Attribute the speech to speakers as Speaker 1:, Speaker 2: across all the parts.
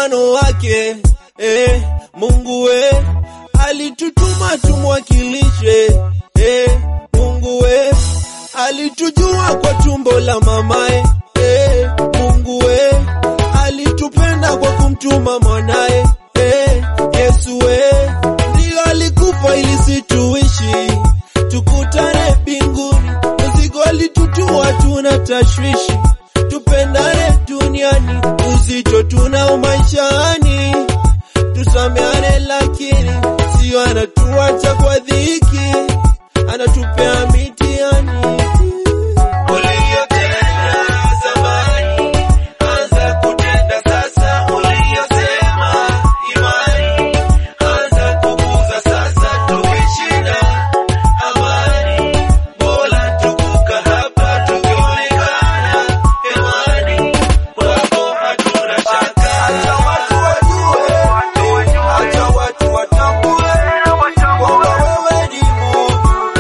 Speaker 1: mfano wake eh, Mungu we alitutuma tumwakilishe eh, Mungu we alitujua kwa tumbo la mamae eh, Mungu we alitupenda kwa kumtuma mwanae eh, Yesu we ndio alikufa ili situishi tukutane mbinguni, mzigo alitutua, tuna tashwishi, tupendane duniani, uzito tunao maishani, tusameane, lakini sio anatuacha kwa dhiki, anatupea mitihani. Uliyotenda zamani, anza kutenda sasa. Uliyosema imani, anza kukuza sasa. Tukishinda amani, bora tukuka hapa tukionekana hewani, kwako hatuna shaka. Acha watu wajue, acha watu watambue kwamba wewe ni Mungu.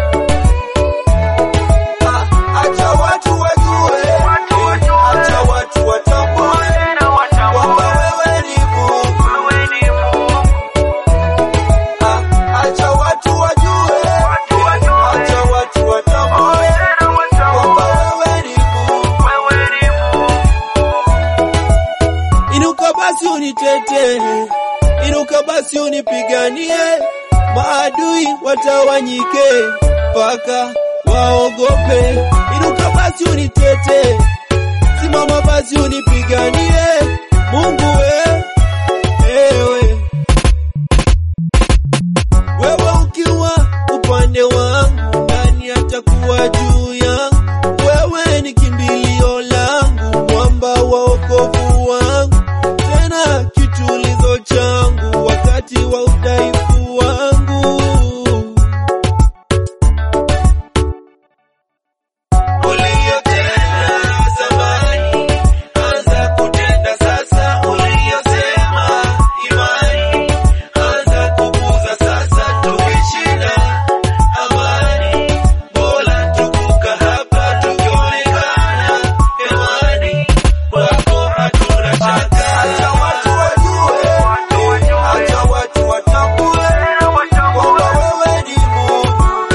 Speaker 1: Ah, Acha watu wajue, acha watu watambue kwamba wewe ni Mungu. Ah, Acha watu wajue, acha watu watambue kwamba wewe ni Mungu. Inuka basi unitete, inuka basi unipiganie, maadui watawanyike mpaka waogope. Inuka basi unitete, simama basi unipiganie, Mungu we, ewe wewe ukiwa upande wangu, nani atakuwa juu yangu? Wewe ni kimbilio langu, mwamba wa wokovu wangu, tena kitulizo changu wakati wa udhaifu wangu. Uliyotenda zamani, anza kutenda sasa. Uliyosema imani, anza kukuza sasa. Tukishinda amani, bora tukuka hapa tukionekana hewani, kwako hatuna shaka. Acha watu wajue, acha watu watambue kwamba wewe ni Mungu.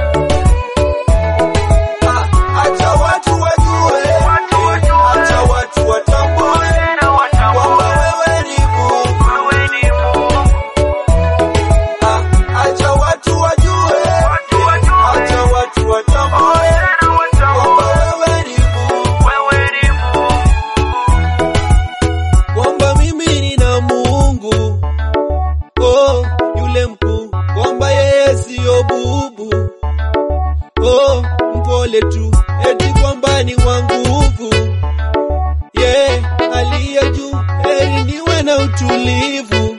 Speaker 1: Ah, Acha watu wajue, acha watu watambue kwamba wewe ni Mungu. Ah, Acha watu wajue, acha watu watambue kwamba wewe ni Mungu. Kwamba mimi nina Mungu, oh, yule mkuu, kwamba yeye siyo bubu oh, mpole tu, eti kwamba ni wa nguvu yeah, aliye juu, heri niwe na utulivu,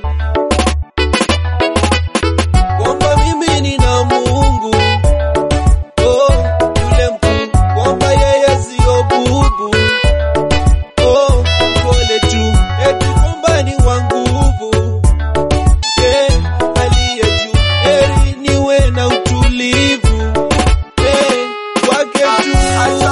Speaker 1: kwamba mimi nina Mungu oh, yule mkuu, kwamba yeye siyo bubu oh, mpole tu, eti kwamba ni wa nguvu yeah, aliye juu, heri niwe na utulivu Eh, kwake tu. Acha